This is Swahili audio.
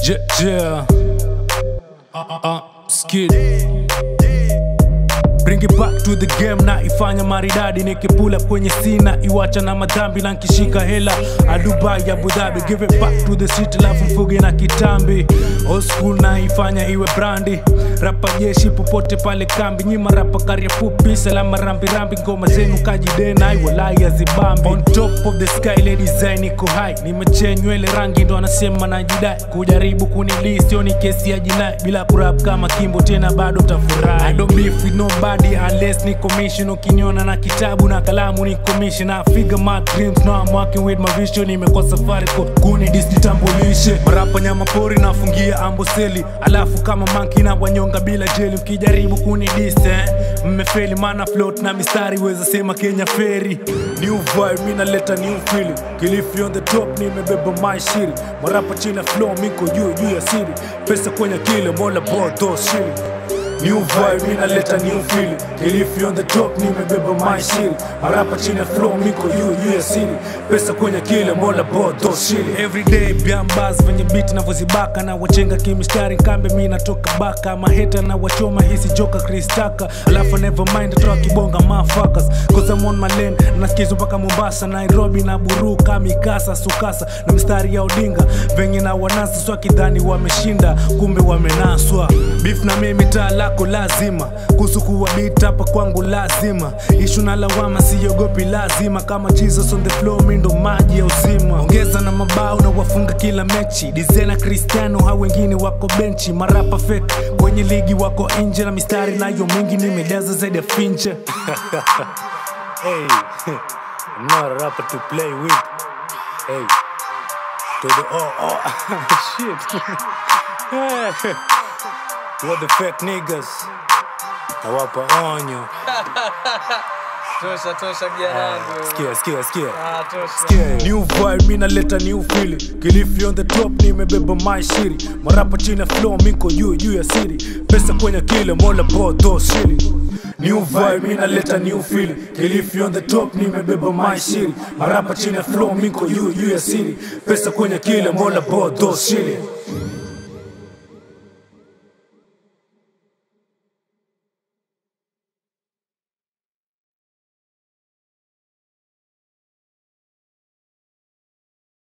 Yeah, yeah. Uh, uh, uh, skid. Bring it back to the game na ifanya maridadi nikipula kwenye sina iwacha na madhambi na nkishika hela adubai Abu Dhabi give it back to the city lafu mfuge na kitambi old school na ifanya iwe brandi rapa jeshi popote pale kambi nyima rapa karia fupi salama rambi rambi ngoma zenu kajidena iwalai azibambi on top of the sky le design iko high nimechea nywele rangi ndo anasema najidai kujaribu kunilii sio ni kesi ya jinai bila kurap kama kimbo tena bado tafurahi I don't beef with nobody unless ni commission ukiniona na kitabu na kalamu ni commission I figure my dreams now I'm working with my vision nimekuwa safari kwa kuni disnitambulishe marapa nyama pori nafungia amboseli alafu kama manki na wanyonga bila jeli mkijaribu kunidise eh? mmefeli mana float na mistari weza sema Kenya feri new vibe mi naleta new feeling Kilifi on the top nimebeba my shiri marapa chini ya flow miko juu juu ya siri pesa kwenye kile mola both those shilling New vibe inaleta new feeling Kilifi on the top nimebeba my shiri Marapa chini ya flow miko juu juu ya siri Pesa kwenye kile mola bodo shili Everyday biambaz venye beat navyozibaka na wachenga kimistari kambe mi natoka baka maheta na wachoma hisi joka kristaka alafu never mind toa kibonga motherfuckers cause I'm on my lane nasikizo mpaka Mombasa Nairobi na buruka mikasa sukasa na mistari ya Odinga venye na wanasa swa kidhani wameshinda kumbe wamenaswa beef na mimi taa lako lazima kuhusu kuwa beat hapa kwangu lazima ishu na lawama siogopi lazima kama Jesus on the floor mi ndo maji ya uzima ongeza na mabao na wafunga kila mechi dizena Cristiano hao wengine wako benchi marapa fake kwenye ligi wako nje na mistari nayo mingi nimejaza zaidi ya finche hey, I'm not a rapper to play with hey to the oh oh shit what the fake niggas nawapa onyo tosha tosha janangu sikia sikia sikia Ah, tosha Yeah. New vibe, mi naleta new feeling Kilifi on the top, nimebeba my shiri Marapa chini ya flow, miko juu juu ya siri Pesa kwenye kile, mola both those shilling New vibe, mi naleta new feeling Kilifi on the top, nimebeba my shiri Marapa chini ya flow, miko juu juu ya siri Pesa kwenye kile, mola both those shilling